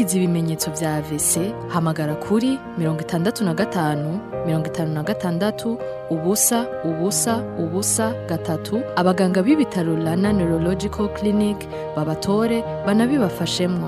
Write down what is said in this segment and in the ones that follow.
wagize ibimenyetso vya AVC hamagara kuri mirongo itandatu na gatanu mirongo itanu na gatandatu ubusa ubusa ubusa gatatu abaganga b'ibitaro Rana Neurological Clinic babatore banabibafashemwo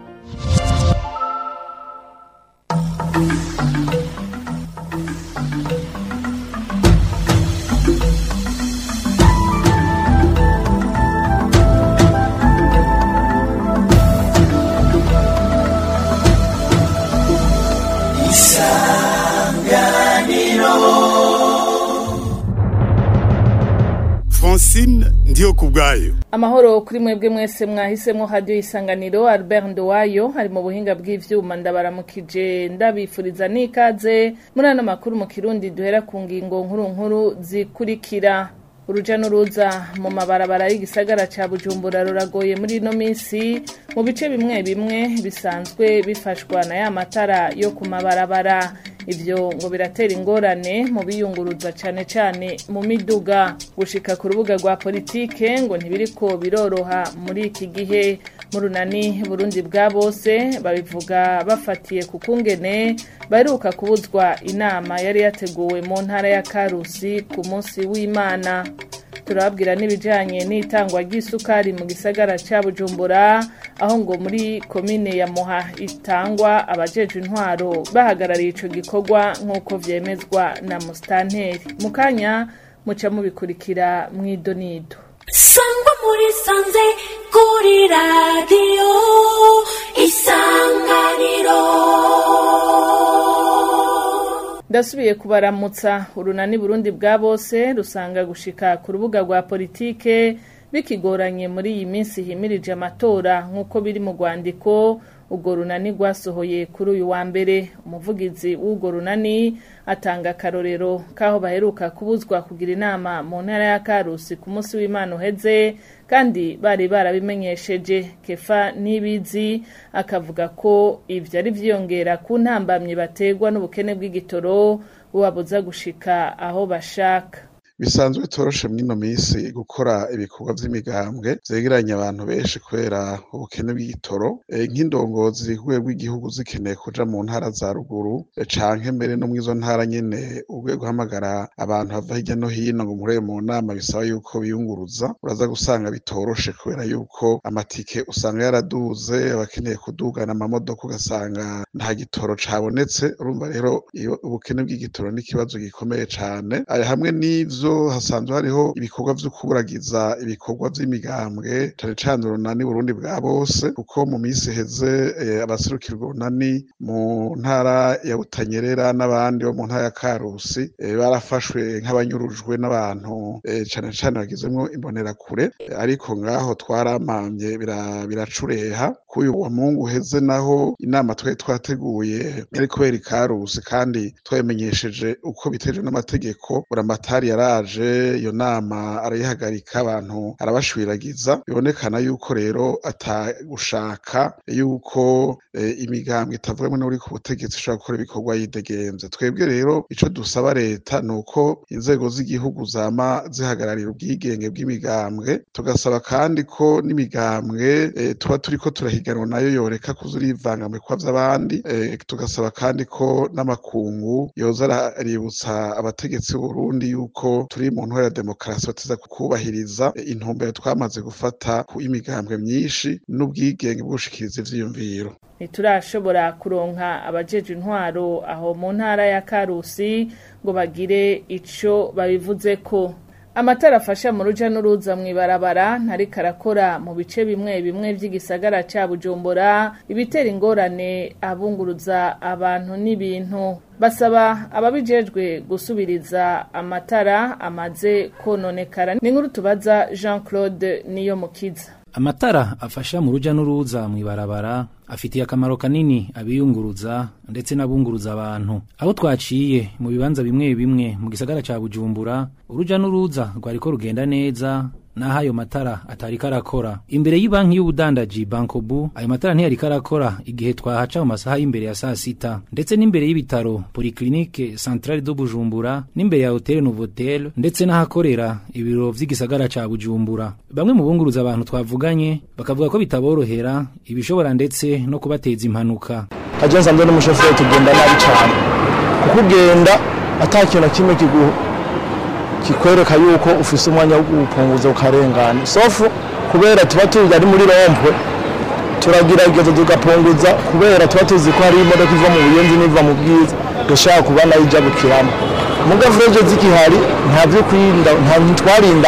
francine ndiyo ku bwayo amahoro kuri mwebwe mwese mwahisemo hadiyo isanganiro albert ndowayo ari mu buhinga bw'ivyuma ndabaramukije ndabifuriza n'ikaze muri ano makuru mu kirundi duhera ku ngingo nkuru nkuru zikurikira uruja n'uruza mu mabarabara y'igisagara ca bujumbura ruragoye muri ino minsi mu bice bimwe bimwe bisanzwe bifashwa na ya matara yo ku mabarabara ivyo ngo biratera ingorane mu biyunguruza cane cane mu miduga gushika ku rubuga rwa politike ngo ntibiriko biroroha muri iki gihe mu runani burundi bwa bose babivuga bafatiye ku kungene baheruka kubuzwa inama yari yateguwe mu ntara ya karusi ku munsi w'imana turababwira n'ibijanye n'itangwa ry'isukari mu gisagara ca bujumbura aho ngo muri komine ya muha itangwa abajejwe intwaro bahagarariye ico gikorwa nk'uko vyemezwa na musitanteri mu kanya muca mubikurikira mw'idonido sangwa muri sanze kuri radiyo isanganiro ndasubiye kubaramutsa urunani burundi bwa bose rusanga gushika ku rubuga rwa politike bikigoranye muri iyi minsi himirije amatora nk'uko biri mu rwandiko urwo runani rwasohoye kuri uyu wa mbere umuvugizi w'urwo runani atanga akarorero k'aho baheruka kubuzwa kugira inama mu ntara ya karusi ku munsi w'imana uheze kandi bari barabimenyesheje kefa n'ibizi akavuga ko ibyo ari vyiyongera ku ntambamyi bategwa n'ubukene bw'igitoro bubabuza gushika aho bashaka bisanzwe bitoroshe mw'ino minsi gukora ibikorwa vy'imigambwe vyegeranya abantu benshi kubera ubukene bw'igitoro e, nk'indongozi ku rwego rw'igihugu zikeneye kuja mu ntara za ruguru e, canke mbere no mw'izo ntara nyene urwego guhamagara abantu bava hirya no hino ngo murebe mu nama bisaba yuko biyunguruza uraza gusanga bitoroshe kubera yuko amatike usanga yaraduze abakeneye kudugana amamodoka ugasanga nta gitoro cabonetse urumva rero ubukene bw'igitoro n'ikibazo gikomeye cane hamwe n'ivyo ivyo hasanzwe hariho ibikorwa vyo kuburagiza ibikorwa vy'imigambwe cane cane urunani burundi bwa bose kuko mu minsi heze eh, abaserukira urunani mu ntara ya butanyerera n'abandi bo mu ntara ya karusi eh, barafashwe nk'abanyurujwe n'abantu eh, cane cane bagizemwo imbonerakure eh, ariko ngaho twaramamye biracureha bira k'uyu wa mungu uheze naho inama twari twateguye yari kubera ikarusi kandi twabimenyesheje uko bitejwe n'amategeko buramatari yari yaraje iyo nama arayihagarika abantu arabashwiragiza bibonekana yuko rero atagushaka yuko e, imigambwe itavuyemo n'uri ku butegetsi ishobora gukora ibikorwa yidegenze twebwe rero ico dusaba leta ni uko inzego z'igihugu zama zihagararira ubwigenge bw'imigambwe tugasaba kandi ko n'imigambwe e, tuba turiko turahiganwa nayo yoreka kuza urivanga mu bikorwa vy'abandi e, tugasaba kandi ko n'amakungu yoza aributsa abategetsi b'Uburundi yuko turi mu ntwara ya demokarasi bateza kubahiriza intumbero twamaze gufata ku imigambwe myinshi n'ubwigenge bwo gushikiriza ivyiyumviro ntiturashobora kuronka abajeje intwaro aho mu ntara ya karusi ngo bagire ico babivuzeko amatara afasha mu ruja n'uruza mw'ibarabara ntariko arakora mu bice bimwe bimwe vy'igisagara ca bujumbura ibitera ingorane abunguruza abantu n'ibintu basaba ababijejwe gusubiriza amatara amaze kononekara ni nkuru tubaza jean claude niyo mukiza amatara afasha mu ruja n'uruza mw'ibarabara afitiye akamaro kanini abiyunguruza ndetse n'abunguruza abantu aho twaciye mu bibanza bimwe bimwe mu gisagara ca bujumbura uruja n'uruza rwariko rugenda neza naho ayo matara atariko arakora imbere y'ibanki y'ubudandaji bankobu ayo matara ntiyariko arakora igihe twahaca mu masaha y'imbere ya saa sita ndetse n'imbere y'ibitaro polyclinique centrale do bujumbura n'imbere ya hotel novotel ndetse n'ahakorera ibiro vy'igisagara ca bujumbura bamwe mu bunguruza abantu twavuganye bakavuga ko bitaborohera ibishobora ndetse no kubateza impanuka aje nsanzwe n'umushoferi tugenda nabi cyane kuko ugenda ata kintu na kimwe kigu kikwereka yuko ufise umwanya wo gupunguza ukarengana sofu kubera tuba tuzi ari muri rompwe turagerageza tugapunguza kubera tuba tuzi ko hari imodoka iva mu buyenzi n'iva mu bwiza dushaka kuba nayo ijya gukiramo muga fureje zikihari nta byo kwirinda nta ntitwarinda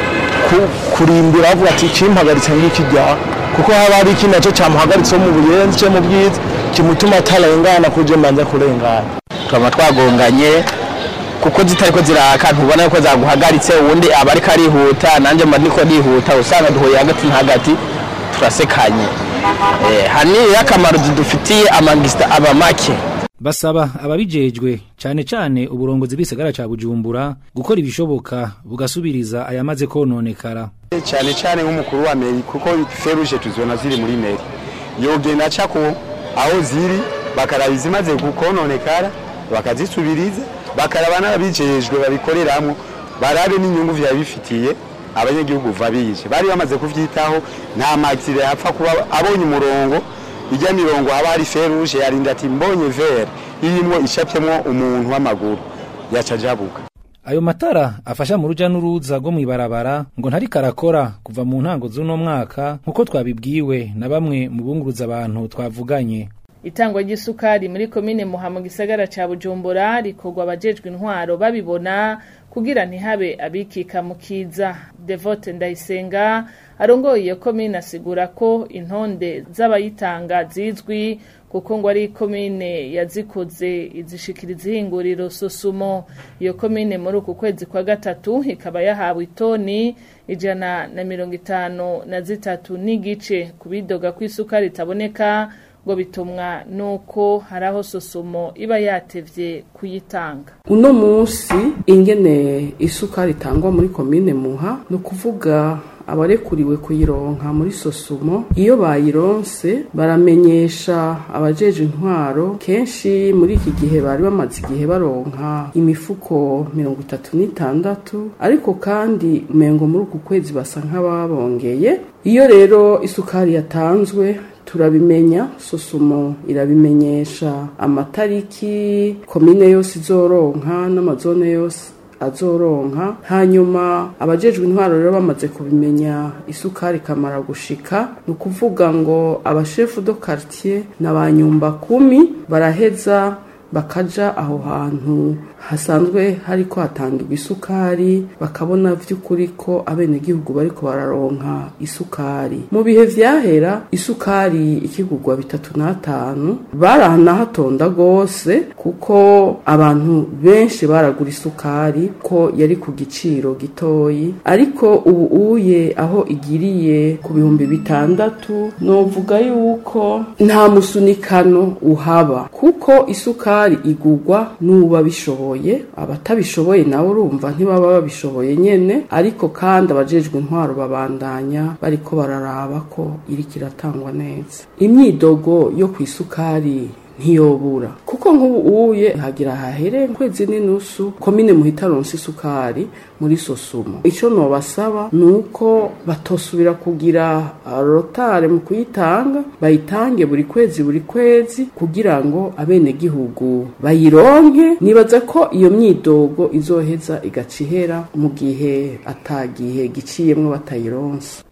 ku- kurindira bavuga ati kimpagaritse ngiki ryaha kuko haba hari ikindi nacyo cyamuhagaritseho mu buyenzi cyangwa mu bwiza kimutuma atarengana kuje mbanza kurengana tukaba twagonganye kuko zitari ko ziraka ntubona ko zaguhagaritse uwundi aba ariko arihuta nanjye mba niko nihuta usanga duhuye hagati na hagati turasekanye Eh, hanini akamaro zidufitiye amagisita aba make basaba ababijejwe cane cane uburongozi bw'isagara ca bujumbura gukora ibishoboka bugasubiriza ayamaze kononekara cyane cyane nk'umukuru wa meri kuko feruje tuzona ziri muri meri yogenda aca ko aho ziri bakaraba izimaze gukononekara bakazisubiriza bakaraba n'ababijejwe babikoreramwo barabe n'inyungu vyaba bifitiye abanyagihugu vabije bari bamaze kuvyitaho nta maxire yapfa kuba abonye umurongo ijya mirongo haba hari feruje yarinda ati mbonye vere irimwo icapyemwo umuntu w'amaguru yaca ajabuka ayo matara afasha mu ruja n'uruza rwo mw'ibarabara ngo ntariko arakora kuva mu ntango z'uno mwaka nk'uko twabibwiwe na bamwe mu bunguruza abantu twavuganye itangwa ry'isukari muri komine muha mu gisagara ca bujumbura rikorwa abajejwe intwaro babibona kugira ntihabe abikika mu kiza devote ndayisenga arongoye iyo komine asigura ko intonde z'abayitanga zizwi kuko ngo ari komine yazikoze izishikiriza ihinguriro sosumo iyo komine muri uku kwezi kwa gatatu ikaba yahawe itoni ijana na mirongo itanu na zitatu n'igice ku bidoga ko isukari itaboneka ngo bitumwa nuko hari aho sosumo iba yatevye kuyitanga uno munsi ingene isukari itangwa muri komine muha ni ukuvuga abarekuriwe kuyironka muri sosumo iyo bayironse baramenyesha abajeje intwaro kenshi muri iki gihe bari bamaze igihe baronka imifuko mirongo itatu n'itandatu ariko kandi umengo muri uku kwezi basa nk'ababongeye iyo rero isukari yatanzwe turabimenya sosumo irabimenyesha amatariki komine yose izoronka n'amazone yose azoronka hanyuma abajejwe intwaro rero bamaze kubimenya isukari ikamara gushika ni ukuvuga ngo abashefu do quartier na ba nyumba kumi baraheza bakaja aho hantu hasanzwe hariko hatangirwa isukari bakabona vy'ukuri ko abenegihugu bariko bararonka isukari mu bihe vyahera isukari ikigurwa bitatu n'atanu baranahatonda gose kuko abantu benshi baragura isukari ko yari ku giciro gitoyi ariko ubu uye aho igiriye ku bihumbi bitandatu novuga yuko nta musunikano uhaba kuko isukari igurwa n'uba bishoboye abatabishoboye nabo urumva ntibaba babishoboye nyene ariko kandi abajejwe intwaro babandanya bariko bararaba ko iriko iratangwa neza imyidogo yo ku isukari ntiyobura kuko nk'ubu uye hagira hahere kwezi n'inusu komine muhita ronse isukari muri sosumo ico nobasaba ni uko batosubira kugira rotare mu kuyitanga bayitange buri kwezi buri kwezi kugira ngo abenegihugu bayironke nibaza ko iyo myidogo izoheza igaca ihera mu gihe atagihe giciyemwo batayironse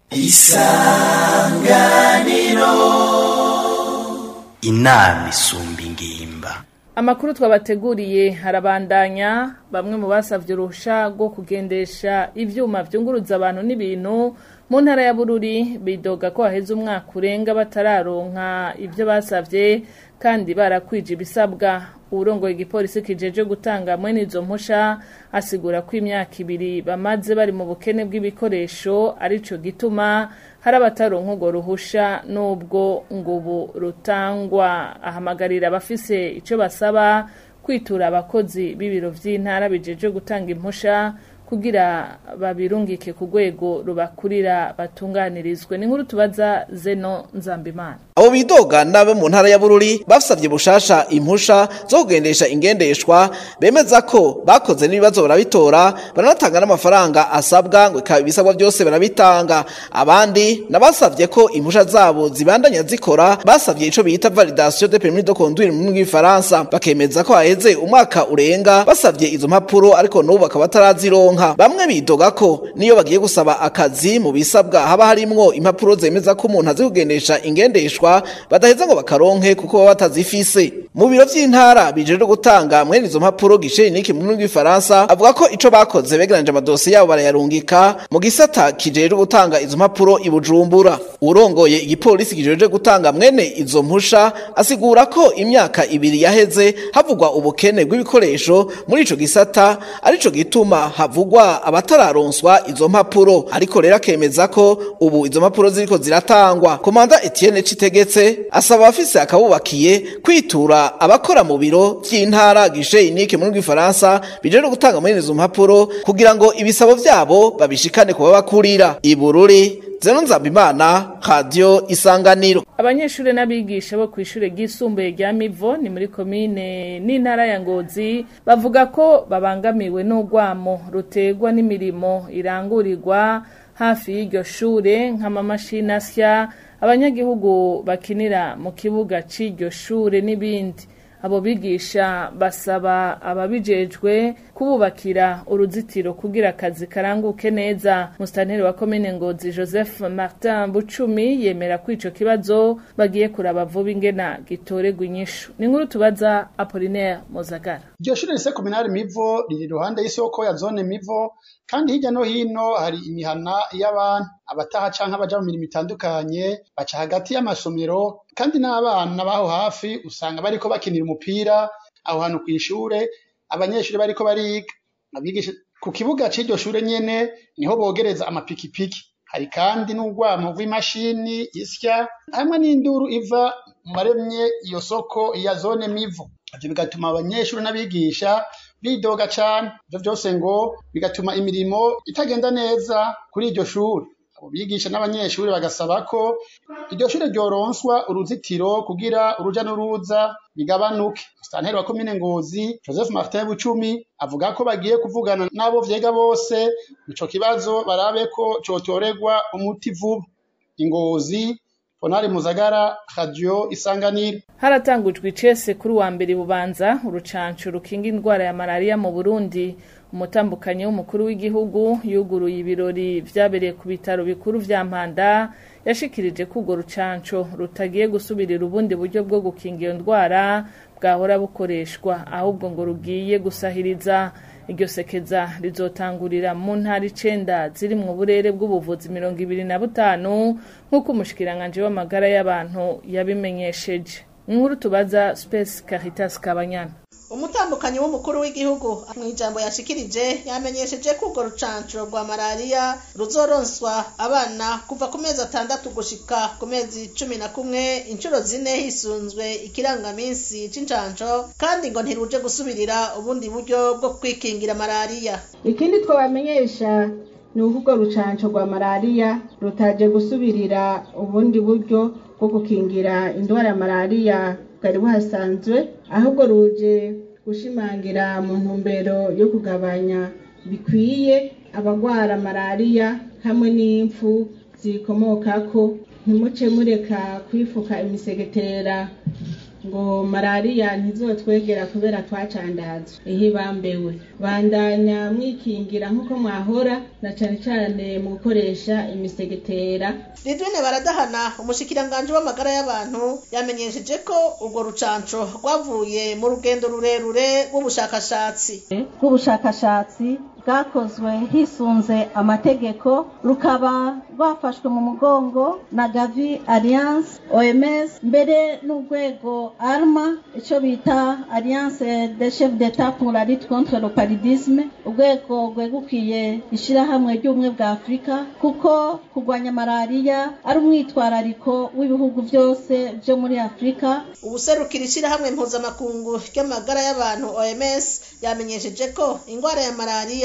inama isumba ingimba amakuru twabateguriye harabandanya bamwe mu basavye uruhusha rwo kugendesha ivyuma vyunguruza abantu n'ibintu mu ntara ya bururi bidoga ko haheze umwaka urenga batararonka ivyo basavye kandi barakwije ibisabwa uwurongoye igipolisi kijeje gutanga mwene izo mpusha asigura ko imyaka ibiri bamaze bari mu bukene bw'ibikoresho arico gituma hari abataronka urwo ruhusha n'ubwo ngo ubu rutangwa ahamagarira abafise ico basaba kwitura abakozi b'ibiro vy'intara bijeje gutanga impusha kugira babirungike ku rwego rubakurira batunganirizwe ni nkuru tubaza zeno nzambimana abo bidoga nabe mu ntara ya bururi basabye bushasha impusha zo kugendesha ingendeshwa bemeza ko bakoze n'ibibazo barabitora baranatanga n'amafaranga asabwa ngo ikaba ibisabwa byose barabitanga abandi nabasabye ko impusha zabo zibandanya zikora basabye ico bita validation de permis de conduire mu rw'ifaransa bakemeza ko haheze umwaka urenga basabye izo mpapuro ariko n'ubu bakaba batarazironka bamwe bidoga ko niyo bagiye gusaba akazi mu bisabwa haba harimwo impapuro zemeza ko umuntu azi kugendesha ingendeshwa badaheza ngo bakaronke kuko baba batazifise mu biro vy'intara bijejwe gutanga mwene izo mpapuro gishe niki mu rw'ifaransa avuga ko ico bakoze begeranje amadosiye yabo barayarungika mu gisata kijejwe gutanga izo mpapuro i Bujumbura urongoye igipolisi kijejwe gutanga mwene izo mpusha asigura ko imyaka ibiri yaheze havugwa ubukene bw'ibikoresho muri ico gisata arico gituma havugwa abatararonswa izo mpapuro ariko rero akemeza ko ubu izo mpapuro ziriko ziratangwa komanda Etienne Citegetse asaba abafise akabubakiye kwitura abakora mu biro vy'intara gishe inike mu rw'ifaransa bijejwe gutanga mwene izo mpapuro kugira ngo ibisabo vyabo babishikane kuba bakurira ibururi Zeno Nzambimana Radio Isanganiro abanyeshuri n'abigisha bo kw'ishure ryisumbuye rya Mivo ni muri komine n'intara ya Ngozi bavuga ko babangamiwe n'urwamo rutegwa n'imirimo irangurirwa hafi y'iryo shure nk'amamashini asya abanyagihugu bakinira mu kibuga c'iryo shure n'ibindi abo bigisha basaba ababijejwe kububakira uruzitiro kugira akazi karanguke neza musitanteri wa komine ngozi joseph martin bucumi yemera ko ico kibazo bagiye kuraba vuba ingena gitoregwa inyishu ni nkuru tubaza apolinaire mozagara iryo shure rise kominari mivo riri iruhande y'isoko ya zone mivo kandi hirya no hino hari imihana y'abantu abataha canke abaja mu mirimo itandukanye baca hagati y'amasomero kandi n'abana baho hafi usanga bariko bakinira umupira aho hantu kw'ishure abanyeshuri bariko bariga abigisha ku kibuga c'iryo shure nyene niho bogereza amapikipiki hari kandi n'urwamo rw'imashini isya hamwe n'induru iva mu baremye iyo soko ya zone mivo ivyo bigatuma abanyeshuri n'abigisha bidoga cane ivyo vyose ngo bigatuma imirimo itagenda neza kuri iryo shuri abo bigisha n'abanyeshuri bagasaba ko iryo shure ryoronswa uruzitiro kugira uruja n'uruza bigabanuke musitanteri wa komine ngozi joseph martin bucumi avuga ko bagiye kuvugana n'abo vyega bose ico kibazo barabe ko cotoregwa umuti vuba ingozi Ponari Muzagara Radio Isanganiro haratangujwe icese kuri wa mbere bubanza urucanco rukinga indwara ya malaria mu Burundi umutambukanyi w'umukuru w'igihugu yuguruye ibirori vyabereye ku bitaro bikuru vya Mpanda yashikirije ko urwo rucanco rutagiye gusubirira ubundi buryo bwo gukinga iyo ndwara bwahora bukoreshwa ahubwo ngo rugiye gusahiriza iryo sekeza rizotangurira mu ntara icenda ziri mu burere bw'ubuvuzi mirongo ibiri na butanu nk'uko umushikiranganji w'amagara y'abantu yabimenyesheje inkuru tubaza space caritas kabanyana umutambukanyi w'umukuru w'igihugu mu ijambo yashikirije yamenyesheje ko urwo rucanco rwa malariya ruzoronswa abana kuva ku mezi atandatu gushika ku mezi cumi na kumwe inshuro zine hisunzwe ikirangaminsi c'incanco kandi ngo ntiruje gusubirira ubundi buryo bwo kwikingira malariya ikindi twabamenyesha ni uko urwo rucanco rwa malariya rutaje gusubirira ubundi buryo bwo gukingira indwara ya malariya bwari buhasanzwe ahubwo ruje gushimangira mu ntumbero yo kugabanya bikwiye abagwara malariya hamwe n'impfu zikomokako ntimuce mureka kwifuka imisegetera ngo malariya ntizotwegera kubera twacandazwe ihe bambewe bandanya mwikingira nk'uko mwahora na cane cane mu gukoresha imisegetera ridwine baradahana umushikiranganji w'amagara y'abantu yamenyesheje ko urwo rucanco rwavuye mu rugendo rurerure rw'ubushakashatsi rw'ubushakashatsi bwakozwe hisunze amategeko rukaba rwafashwe mu mugongo na gavi alliance oms mbere n'urwego arma icyo bita alliance de chef d'etat pour la lutte contre le paludisme urwego rwegukiye ishyirahamwe ry'ubumwe bwa afurika kuko kurwanya malariya ari umwitwarariko w'ibihugu byose byo muri afurika ubuserukira ishyirahamwe mpuzamakungu ry'amagara y'abantu oms yamenyesheje ko indwara ya malariya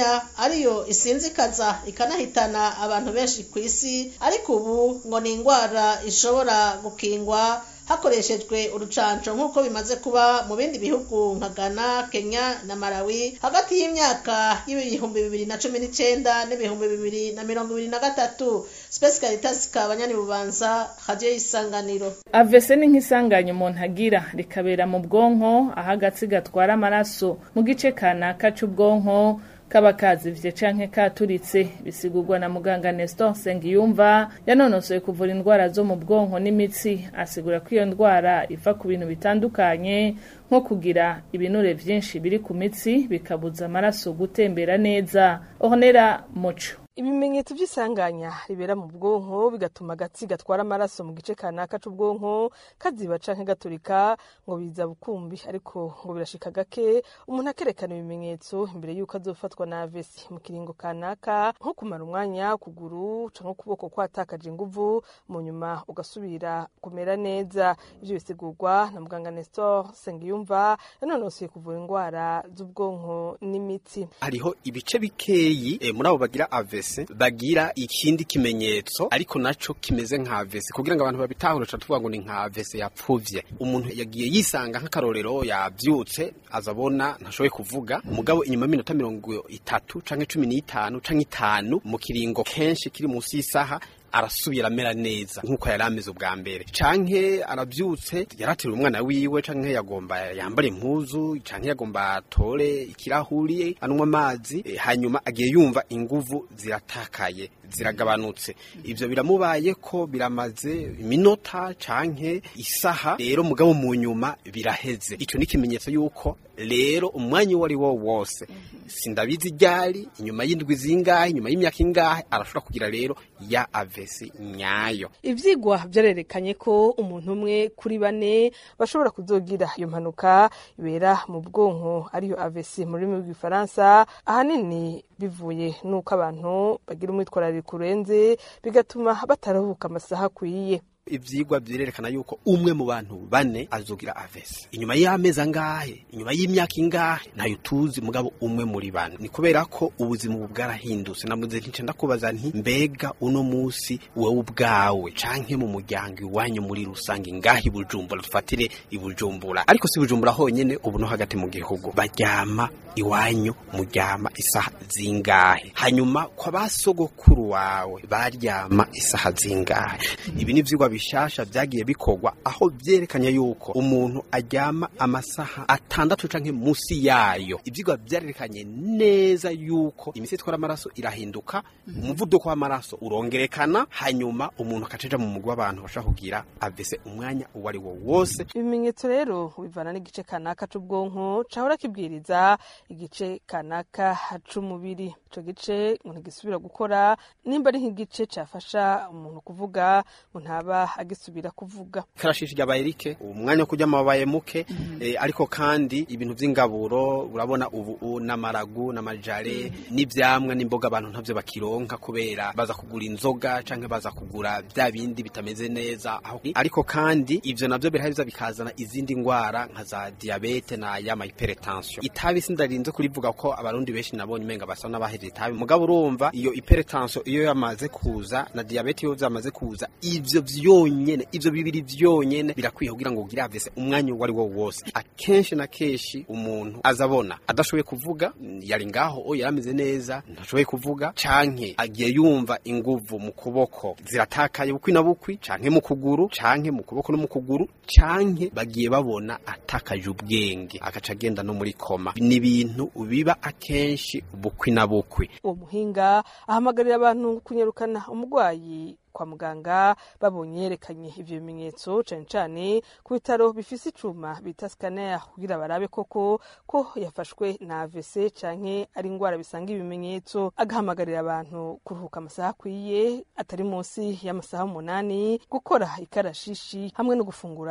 malariya ariyo isinzikaza ikanahitana abantu benshi ku isi ariko ubu ngo ni indwara ishobora gukingwa hakoreshejwe urucanco nk'uko bimaze kuba mu bindi bihugu nka Ghana, Kenya na Malawi hagati y'imyaka y'ibihumbi bibiri na cumi n'icenda n'ibihumbi bibiri na mirongo ibiri na gatatu Space Caritas kabanyani bubanza radio y'isanganiro avese ni nk'isanganya umuntu agira rikabera mu bwonko aho agatsi gatwara amaraso mu gice kanaka c'ubwonko kaba kazivye canke katuritse bisigurwa na muganga Nestor Sengiyumva yanonosoye kuvura indwara zo mu bwonko n'imitsi asigura ko iyo ndwara iva ku bintu bitandukanye nko kugira ibinure vyinshi biri ku mitsi bikabuza amaraso gutembera neza Ornera Muco ibimenyetso by'isanganya ribera mu bwonko bigatuma agatsi gatwara amaraso mu gice kanaka c'ubwonko kaziba canke gaturika ngo biza bukumbi ariko ngo birashika gake umuntu akerekana ibimenyetso imbere y'uko azofatwa na avesi mu kiringo kanaka nko kumara umwanya kuguru canke ukuboko kwatakaje inguvu mu nyuma ugasubira kumera neza ivyo bisigurwa na muganga Nestor Sengiyumva yanonosoye kuvura indwara z'ubwonko n'imitsi hariho ibice bikeyi e, muri abo bagira avesi bagira ikindi kimenyetso ariko naco kimeze nka avesi kugira ngo abantu babitahure tuvuga ngo ni nka avesi yapfuvye umuntu yagiye yisanga nk'akarorero yavyutse azabona ntashoboye kuvuga umugabo inyuma y'iminota mirongo itatu canke cumi n'itanu canke itanu mu kiringo kenshi kiri munsi y'isaha arasubira amera neza nk'uko yari ameze ubwa mbere canke aravyutse yaratira umwana wiwe canke yagomba yambare impuzu canke yagomba atore ikirahuri anywa amazi e, hanyuma agiye yumva inguvu ziratakaye ziragabanutse ivyo biramubaye ko biramaze iminota canke isaha rero mugabo mu nyuma biraheze ico ni ikimenyetso yuko rero umwanya uwo ari wo wose sindabizi ryari inyuma y'indwi zingahe inyuma y'imyaka ingahe arashobora kugira rero ya avesi nyayo ivyigwa vyarerekanye ko umuntu umwe kuri bane bashobora kuzogira iyo mpanuka ibera mu bwonko ariyo avesi mu rurimi rw'igifaransa ahanini bivuye nuko abantu bagira umwitwarariko urenze bigatuma batarahuka amasaha akwiye ivyigwa vyerekana yuko umwe mu bantu bane azogira avesi inyuma y'amezi angahe inyuma y'imyaka ingahe ntayo tuzi mugabo umwe muri bane ni kubera ko ubuzima ubu bwarahindutse namuze ntice ndakubaza nti mbega uno musi wewe ubwawe canke mu muryango iwanyu muri rusange ngahe i bujumbura dufatire i bujumbura ariko si bujumbura honyene ubu no hagati mu gihugu baryama iwanyu muryama isaha zingahe hanyuma kwa basogokuru wawe baryama isaha zingahe ibi ni ivyigwa bishasha vyagiye bikorwa aho vyerekanye yuko umuntu aryama amasaha atandatu canke musi yayo ivyigwa vyarerekanye neza yuko imitsi itwara amaraso irahinduka umuvuduko w'amaraso urongerekana hanyuma umuntu akaceja mu mugwi w'abantu bashobora kugira avese umwanya uwo ari wo wose ibimenyetso rero bivana n'igice kanaka c'ubwonko cahora kibwiriza igice kanaka c'umubiri ico gice ngo ntigisubira gukora nimba ari nk'igice cafasha umuntu kuvuga ngo ntaba agisubira kuvuga karashishi ryabaye rike umwanya wo kuryama wabaye muke eh, ariko kandi ibintu vy'ingaburo urabona ubu n'amaragu n'amajare n'ivyamwa n'imboga abantu ntavyo bakironka kubera baza kugura inzoga canke baza kugura vya bindi bitameze neza aho ariko kandi ivyo navyo biraheza bikazana izindi ngwara nka za diabete na yama hypertension itabi sindarinze kurivuga ko abarundi benshi nabonye umenga basa n'abaheje itabi mugabo urumva iyo hypertension iyo yamaze kuza na diabete iyo zamaze kuza ivyo vyonyene ivyo bibiri vyonyene birakwiye kugira ngo ugire avese umwanya uwo ari wo wose akenshi na kenshi umuntu azabona adashoboye kuvuga yari ngaho o yarameze neza ntashoboye kuvuga canke agiye yumva inguvu mu kuboko ziratakaye bukwi na bukwi canke mu kuguru canke mu kuboko no mu kuguru canke bagiye babona atakaje ubwenge agaca agenda no muri koma ni ibintu biba akenshi bukwi na bukwi uwo muhinga ahamagarira abantu kunyarukana umurwayi kwa muganga babonye yerekanye ivyo bimenyetso cane cane ku bitaro bifise icuma bita scanner kugira barabe koko ko yafashwe na AVC canke ari ingwara bisanga ibimenyetso agahamagarira abantu kuruhuka amasaha akwiye atari munsi y'amasaha umunani gukora ikarashishi hamwe no gufungura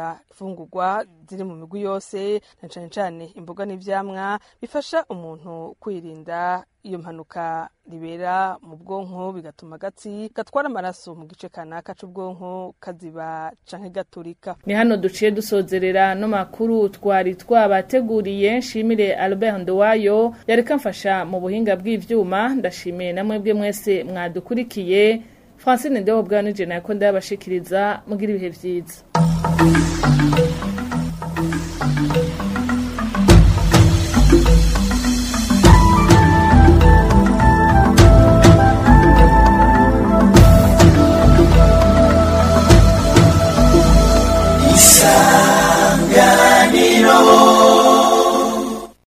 gufungura ifungurwa ziri mu migwi yose na cane cane imboga n'ivyamwa bifasha umuntu kwirinda iyo mpanuka ribera mu bwonko bigatuma agatsi gatwara amaraso mu gice kanaka c'ubwonko kaziba canke gaturika ni hano duciye dusozerera no makuru twari twabateguriye nshimire Albert Ndowayo yareka mfasha mu buhinga bw'ivyuma ndashimiye namwe bwe mwese mwadukurikiye Francine Ndeho bwa nije nako ndabashikiriza mugira ibihe vyiza